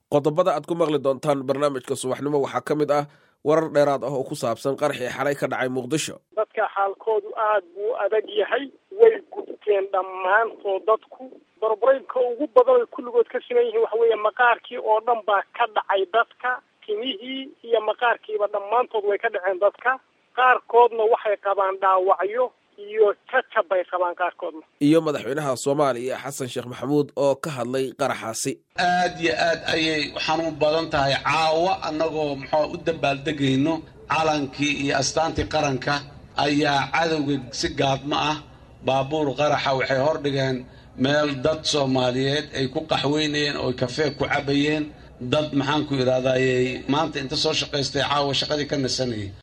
qodobada aad ku maqli doontaan barnaamijka subaxnimo waxaa ka mid ah warar dheeraad ah oo ku saabsan qaraxii xalay ka dhacay muqdisho dadka xaalkoodu aad buu adag yahay way gubteen dhammaantood dadku barbraynka ugu badan ay kulligood ka siman yihiin waxa weeye maqaarkii oo dhan baa ka dhacay dadka timihii iyo maqaarkiiba dhammaantood way ka dhaceen dadka qaarkoodna waxay qabaan dhaawacyo iyo jajab bay qabaan qaarkoodna iyo madaxweynaha soomaaliya xasan sheekh maxamuud oo ka hadlay qaraxaasi aad iyo aad ayay xanuun badan tahay caawo annagoo muxuu u dambaaldegayno calankii iyo astaantii qaranka ayaa cadowga si gaadmo ah baabuur qaraxa waxay hordhigeen meel dad soomaaliyeed ay ku qaxweynayeen oo kafee ku cabayeen dad maxaanku idhahdayey maanta inta soo shaqaystay caawa shaqadii ka nasanayay